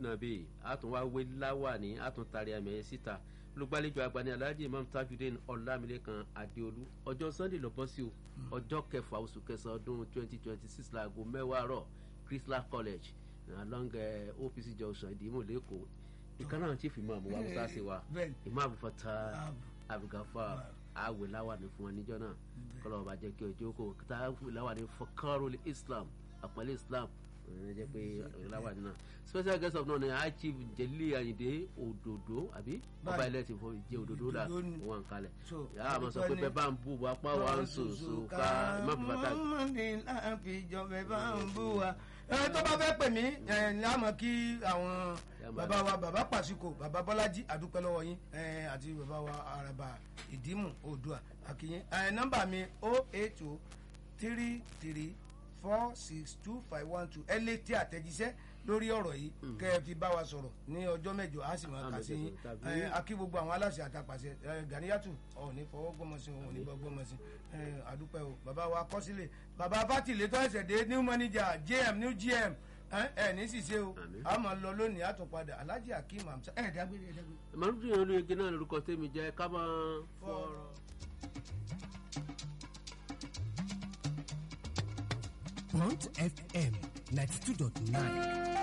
nàbí àtúnwá wé láwàní àtúntàrí àmì ẹ̀ síta olùgbàlejò àgbà ní alhaji imam tajudeen ọlámilékan adéolú ọjọ́ sunday ló bọ́ sí o ọjọ́ kẹfà oṣù kẹsàn-án ọdún twenty twenty six laago mẹ́wàá rọ̀ christlas college along uh, opc junction ìdìmú lẹ́kọ̀ọ́ ìkànnì àwọn chief imam wa musa ṣe wa bẹ́ẹ̀ni. imam fata Abu. abugafa àwẹ̀ láwàní fún wọn níjọ́ náà kọ́lọ́ ọba jẹ́ kí ọjọ́ kò kíta àwẹ̀ láwàní fọkàrọ̀lì islam àpẹẹlẹ islam ẹ jẹ́ pé láwàní náà special guest of honor ni high chief jeli ayinde ododo àbí ọba Báyìí. ilẹ̀ ti fọ ìjẹ́ ododo la Òdòdó ni. wọn kalẹ̀ So, yàrá àmọ́ sọ pé ni- bẹ́ẹ̀ bá ń bú wa pa wa ń sòsò ká imam fata mọ́mọ́dé láàfin ìjọba ẹ̀ bá ń bú wa. ẹ tó bá fẹ́ pè mí ẹ láàmú kí àwọn Yàmá. bàbá wa bàbá pàṣíkò bàbá bọ́lájí àdúpẹ́ lọ́wọ́ yín ẹ àti bàbá wa àràbà ìdímù oòdùà àkìyín ẹ nọ́mbà mi o eight o three three four six two five one two ẹ lè tí àtẹ̀jíṣẹ́ lórí ọ̀rọ̀ yìí kẹ́ ẹ fi bá wa sọ̀rọ̀ ní ọjọ́ mẹ́jọ á sì máa kà sí yín Tàbí- ẹ akí gbogbo àwọn aláṣẹ àtàpàṣẹ ẹ gàníyàtù ọ̀ọ́ni fọwọ́ gbọ́mọsí òun ní gbọ́mọsí ẹ àdúpẹ́ o bàbá wa kọ́sílẹ̀ bàbá fátìlẹ̀ tó ẹsẹ̀ dé new manager jm new gm ẹ ẹ ní ṣìṣe o Àmín. a máa lọ lónìí àtúnpadà alhaji akeem hamsa ẹ dágbére ẹ dágbére. màlúù yẹn olóyege náà lórúkọ tèmi jẹ́ ká máa fọ̀rọ̀. Bond FM 92.9.